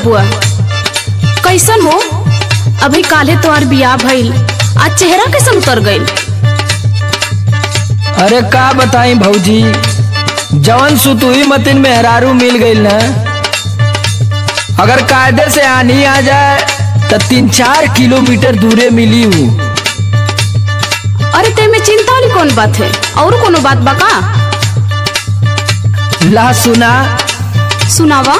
बबुआ कैसन हो अभी काले तोहार बियाह भइल आज चेहरा कैसन उतर गइल अरे का बताई भौजी जवन सुतुई मतिन मेहरारू मिल गई ना अगर कायदे से आनी आ जाए तो तीन चार किलोमीटर दूरे मिली हूँ अरे ते में चिंता वाली कौन बात है और कोनो बात बा का ला सुना सुनावा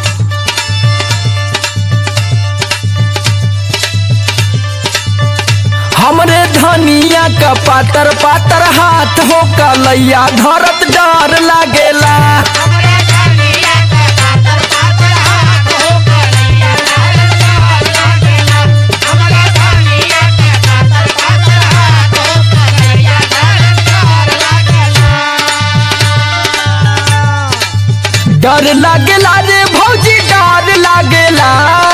हमरे धनिया का पातर पातर हाथ हो कलैया धरत डर लागेला डर लागेला रे भौजी डर लागेला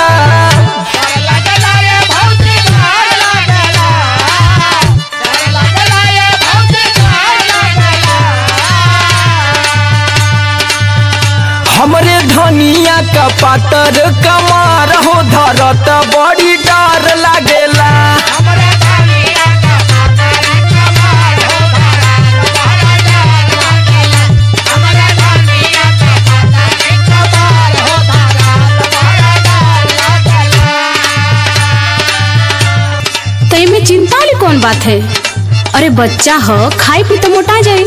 हमरे धनिया का पातर कमार हो धरत बड़ी डर लागेला ते में चिंता वाली कौन बात है अरे बच्चा हो खाई पी तो मोटा जाए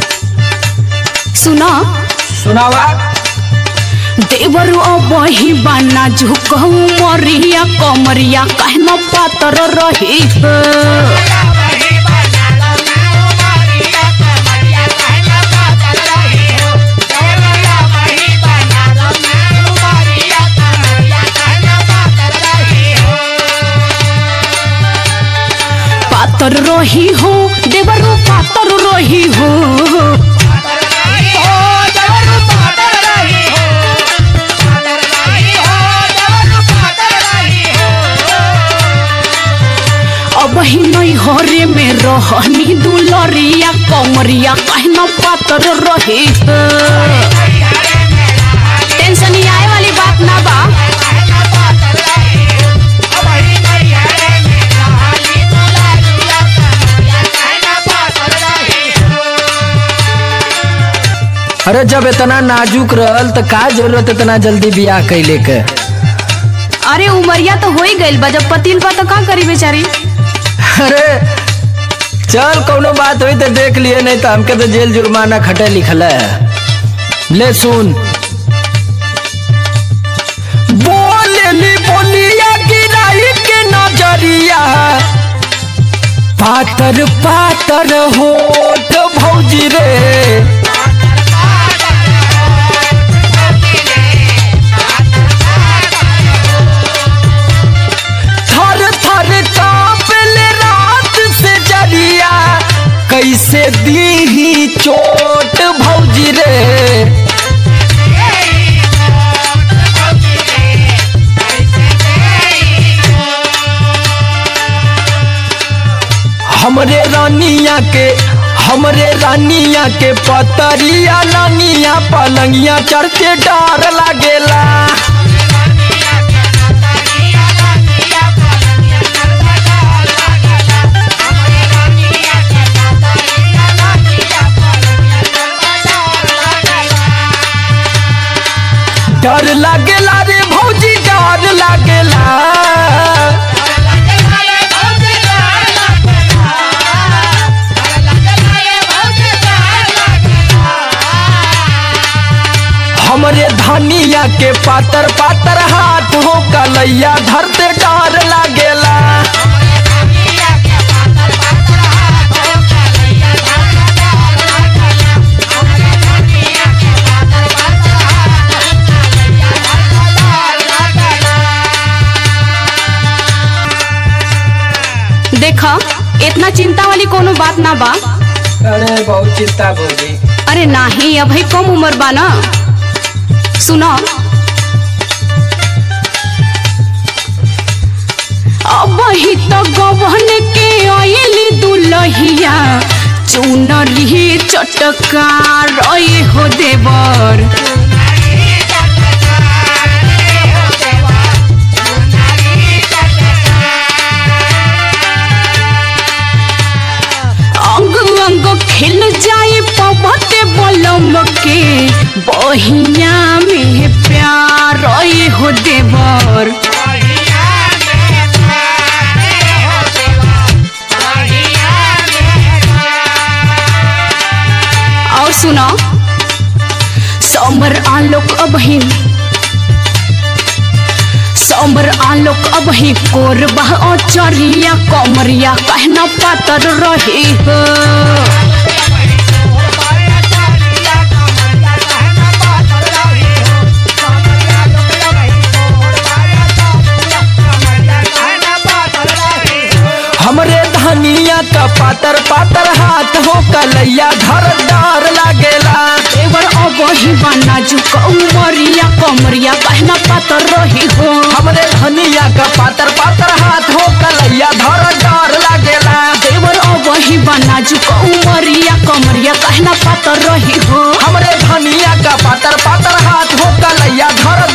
सुना सुनावा देवरु अबही बाना झुकहु मरिया कमरिया कहना पातर रही है। पातर रही हो देवरु पातर रही हो अब ही नहीं हरे में रहनी दुलरिया कमरिया कहना पातर रही है। टेंशन ही आए वाली बात ना बा अरे जब इतना नाजुक रहल तो का जरूरत इतना जल्दी बियाह कैले के अरे उमरिया तो हो ही गइल बा जब पतिल बा तो का करी बेचारी अरे चल कोनो बात हुई तो देख लिए नहीं तो हमके तो जेल जुर्माना खटे लिखल है ले सुन बोलेली बोलिया गिराई के नजरिया पातर पातर होठ भौजी रे थर थर कांपले रात से जरिया कैसे दी चोट भौजी रे हमरे रानिया के हमरे रानिया के पतरिया रानिया पलंगिया चढ़ते डर लागेला डर लागेला रे भौजी डर लागेला हमरे धनिया के पातर पातर हाथ हो कलैया धरते डर लागेला देखा इतना चिंता वाली कोनो बात ना बा अरे बहुत चिंता भौजी अरे नाही अभी कम उम्र बा ना सुनो अब ही तो गवन के आयली दुलहिया चुनरी चटका रही हो देवर बहिया में प्यार ओए हो देवर और सुनो समर आलोक अबही समर आलोक अबही कोरबा चरिया कमरिया कहना पातर रही हो हमरे धनिया का पातर पातर हाथ हो कलैया धर डार लागेला देवर अबही बना जुक उमरिया कमरिया कहना पातर रही हो हमरे धनिया का पातर पातर हाथ हो कलैया धर डार लागेला देवर अबही बना जुक उमरिया कमरिया कहना पातर रही हो हमरे धनिया का पातर पातर हाथ हो कलैया धर